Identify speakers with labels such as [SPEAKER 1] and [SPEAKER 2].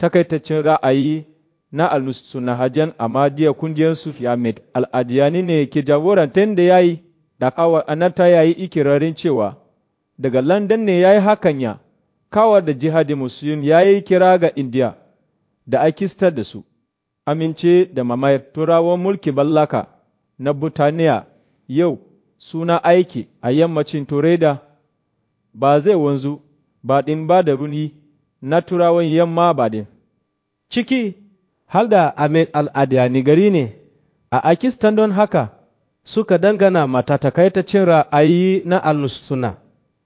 [SPEAKER 1] takaitaccen ra'ayi na al-sunahajan Ahmadiyya kungiyar Sufi Ahmed al-Adiyani ne ke jagorantar da ya yi da kawar anata ya yi ikirarin cewa daga London ne ya yi hakan ya kawar da jihadi musulun ya yi kira ga Indiya da akistar da su amince da mamayar turawan mulki mallaka na Burtaniya yau suna aiki a yammacin Tureda ba zai wanzu ba ɗin ba da runi na turawan yamma ba ɗin.
[SPEAKER 2] Ciki har da Ahmed al-Adiyani gari ne a Akistan don haka suka dangana matatakaitacin ra'ayi na al-suna